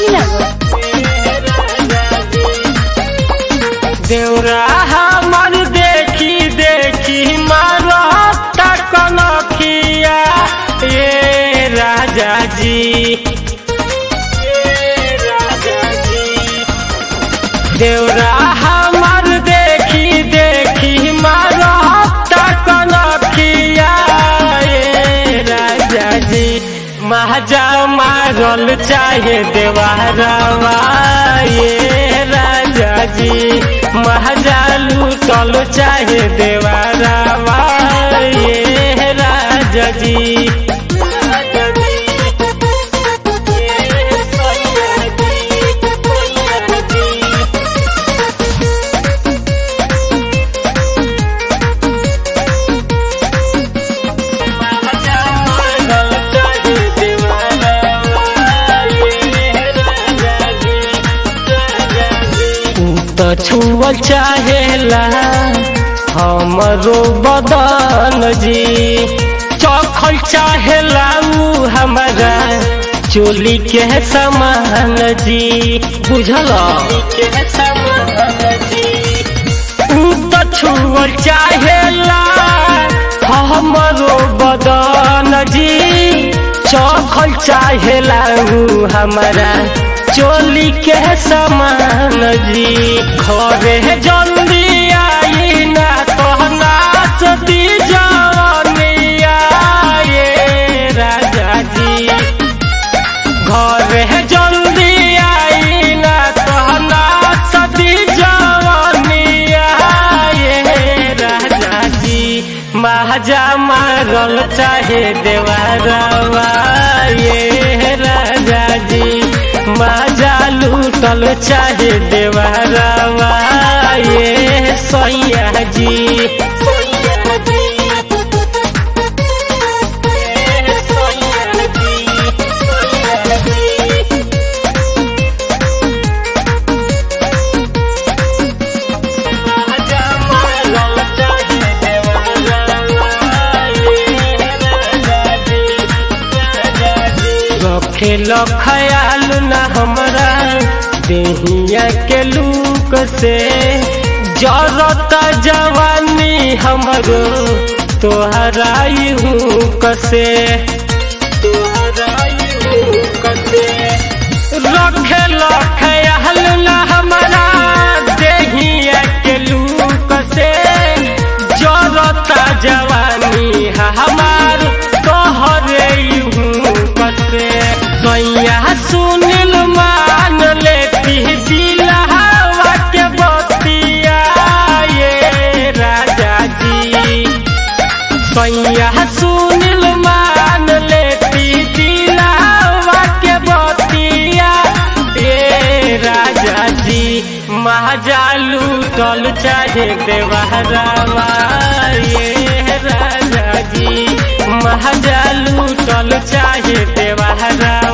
कुशीनगर देवरा हमर देखी देखी मारता कनखिया ये राजा जी ये राजा जी देवरा हमर देखी देखी मारता कनखिया ये राजा जी महाजा मारल चाहे देवारवा ये राजा जी महाजा लूटल चाहे देवारवा ये राजा जी राजा जी ये सैया जी सैया जी तो छुअल चाहेला हमरो बदन जी चखल चाहेला उ हमारा चोली के समान जी बुझल के समान जी उ तो छुअल चाहेला हमरो बदन जी चखल चाहेला उ हमारा चोली के समान जी घरे जल्दी आई ना कहना सती जवनिया ये राजा जी घरे जल्दी आई ना कहना सती जवनिया ये राजा जी महाजा मारल चाहे देवारवा ये राजा जी माजा लूटल चाहे देवारवा ये सैया जी सैया जी ये सैया जी सैया जी माजा मारल चाहे देवारवा ये राजा जी राजा जी रखेल ख्याल न हमरा देहिया के लूक से जरत जवानी हमरो तोहरा हूँ कसे तोहरा हूँ कसे रखेल ख्याल न हमरा देहिया के लूक से जरत जवानी हमार तोहरे हूँ कसे सैया सुनिल मान लेती दिलहवा के बतिया ये राजा जी सैया सुनिल मान लेती दिलहवा के बतिया ये राजा जी महाजा लूटल चाहे देवहरावा ये राजा जी महाजा लूटल चाहे देवहरा